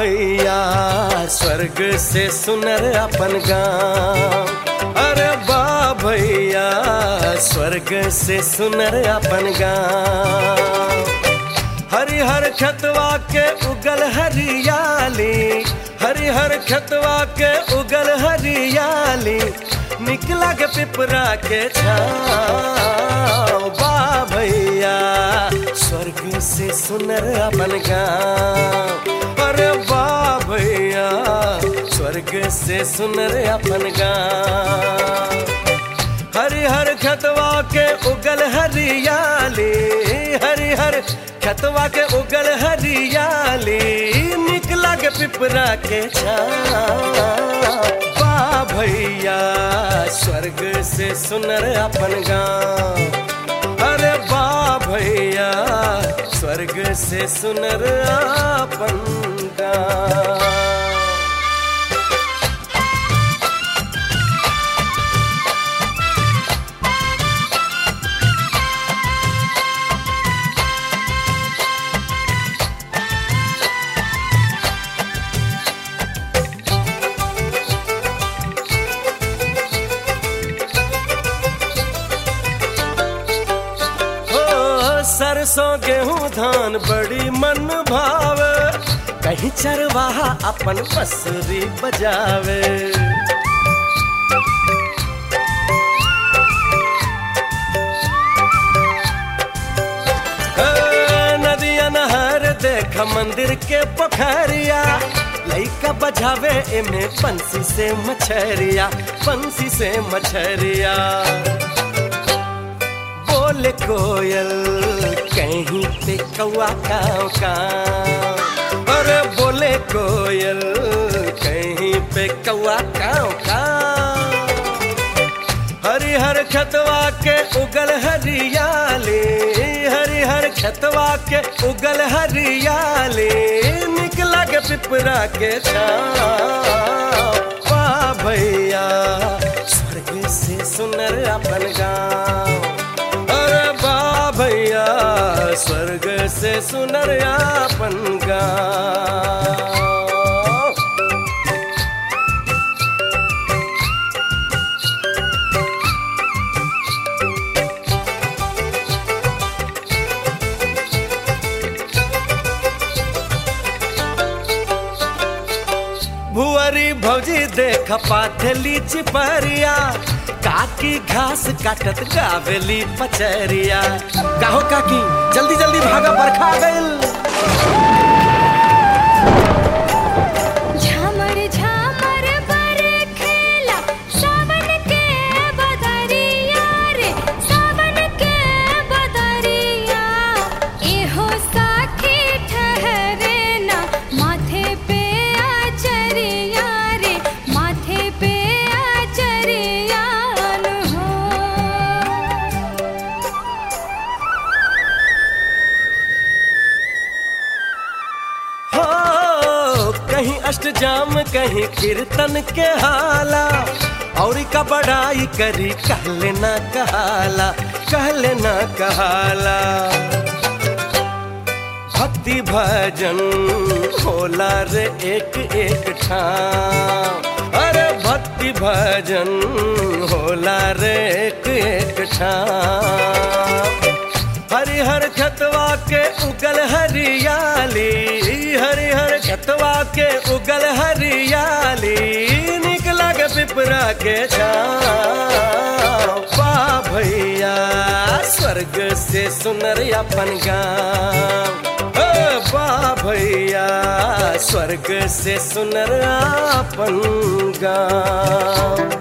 भैया स्वर्ग से सुनर अपन गाँव अरे बा भैया स्वर्ग से सुनर अपन गाँव हरिहर खतवा के उगल हरियाली हरिहर खतवा के उगल हरियाली निकला के पिपरा के छाव बा भैया स्वर्ग से सुनर अपन गाँव अरे बा भैया स्वर्ग से सुनर अपन गाँव हरिहर खतवा के उगल हरियाली हरिहर खतवा के उगल हरियाली निकला के पिपरा के बा भैया स्वर्ग से सुनर अपन गाँव अरे बा भैया स्वर्ग से सुनर अपन गाँव सरसों गेहूं धान बड़ी मन भाव कहीं चरवाहा अपन बसरी बजावे नदिया नहर देख मंदिर के पोखरिया लइका बजावे एमे पंसी से मछरिया पंसी से मछरिया बोले कोयल कहीं पे कौआ काव काव अरे बोले कोयल कहीं पे कौआ काव काव हरिहर खतवा के उगल हरियाली हरिहर खतवा के उगल हरियाली निकला के पिपरा के छावा भैया स्वर्ग से सुनर अपन गाँव भैया स्वर्ग से सुनर अपन गाँव भुअरी भौजी देख पाथली चिपरिया काकी घास काटत गावेली पचरिया काहो काकी जल्दी जल्दी भागा बरखा गइल झमर झमर बरखेला सावन के बदरिया रे सावन के बदरिया एहो साथी ठहरे ना माथे पे आचरिया रे माथे पे आचरिया हो हो कहीं अष्टजाम कहीं कीर्तन के हाला और का बड़ाई करी कहले ना कहाला कहले ना कहाला भक्ति भजन होला रे एक एक ठाम अरे भक्ति भजन होला रे एक एक ठाम हरिहर खतवा के उगल हरियाली हरिहर खतवा के उगल हरियाली निकला के पिपरा के छावा भैया स्वर्ग से सुनर अपन गाँव बा भैया स्वर्ग से सुनर अपन गाँव